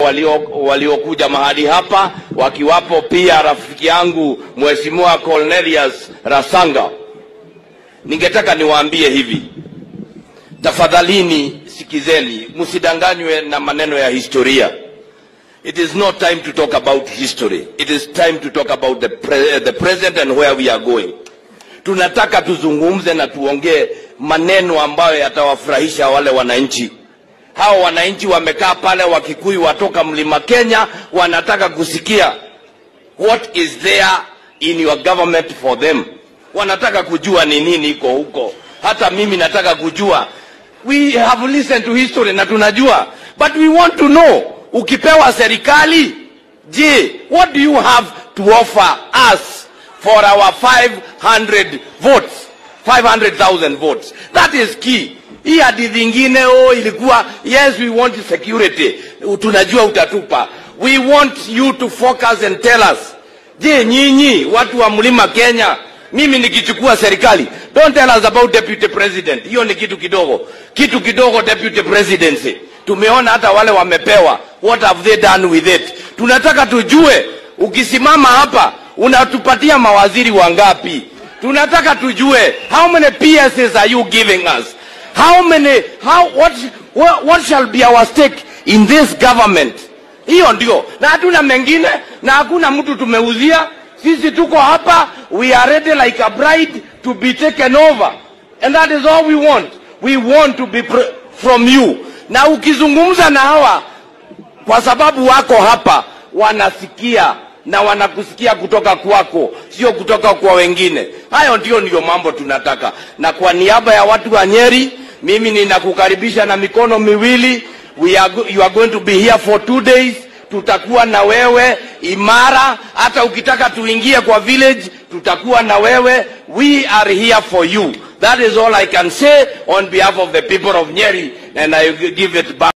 waliokuja walio mahali hapa wakiwapo pia rafiki yangu Mheshimiwa Cornelius Rasanga. Ningetaka niwaambie hivi, tafadhalini sikizeni, msidanganywe na maneno ya historia. It is not time to talk about history. It is time to talk about the, pre the present and where we are going. Tunataka tuzungumze na tuongee maneno ambayo yatawafurahisha wale wananchi. Hao wananchi wamekaa pale, Wakikuyu watoka mlima Kenya, wanataka kusikia what is there in your government for them. Wanataka kujua ni nini iko huko. Hata mimi nataka kujua. We have listened to history na tunajua, but we want to know ukipewa serikali, je, what do you have to offer us for our 500 votes 500,000 votes that is key hii hadithi ingine oh, ilikuwa yes we want security tunajua utatupa we want you to focus and tell us je nyinyi watu wa mlima kenya mimi nikichukua serikali don't tell us about deputy president hiyo ni kitu kidogo kitu kidogo deputy presidency tumeona hata wale wamepewa what have they done with it tunataka tujue ukisimama hapa unatupatia mawaziri wangapi tunataka tujue how many PSs are you giving us how many how what, what, what shall be our stake in this government hiyo ndio na hatuna mengine na hakuna mtu tumeuzia sisi tuko hapa we are ready like a bride to be taken over and that is all we want we want to be pr- from you na ukizungumza na hawa kwa sababu wako hapa wanasikia na wanakusikia kutoka kwako sio kutoka kwa wengine hayo ndio ndio mambo tunataka na kwa niaba ya watu wa nyeri mimi ninakukaribisha na mikono miwili We are, go- you are going to be here for two days tutakuwa na wewe imara hata ukitaka tuingie kwa village tutakuwa na wewe we are here for you that is all i can say on behalf of the people of nyeri and i give it back